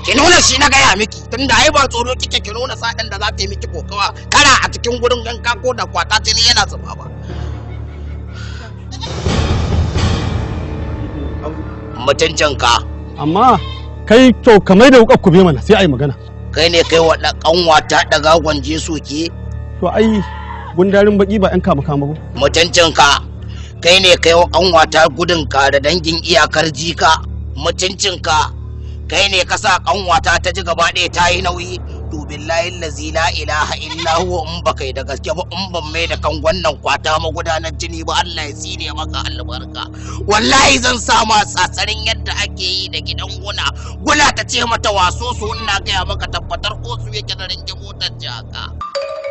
ki nuna shi na gaya miki tunda ai ba tsoro kike ki nuna sa'in da za ta yi miki kokawa kara a cikin gurin yanka ko da kwata jini yana zuba ba mutuncinka amma kai to kamar da wukar kube mana sai a yi magana kai ne kai wa kanwata daga gwanje soke to ai gundarin baki ba yan kama kama ba mutuncinka kai ne kai wa kanwata gudunka da dangin iyakar jika mutuncinka kai ne ka sa kanwata ta ji gaba ɗaya ta yi nauyi to billahi lazi la ilaha illa huwa in ba kai da gaske ba in ban mai da kan wannan kwata magudanar jini ba Allah ya tsine maka albarka wallahi zan sa ma tsatsarin yadda ake yi da gidan guna guna ta ce mata waso su ina gaya maka tabbatar ko su yake da ringe motar jaka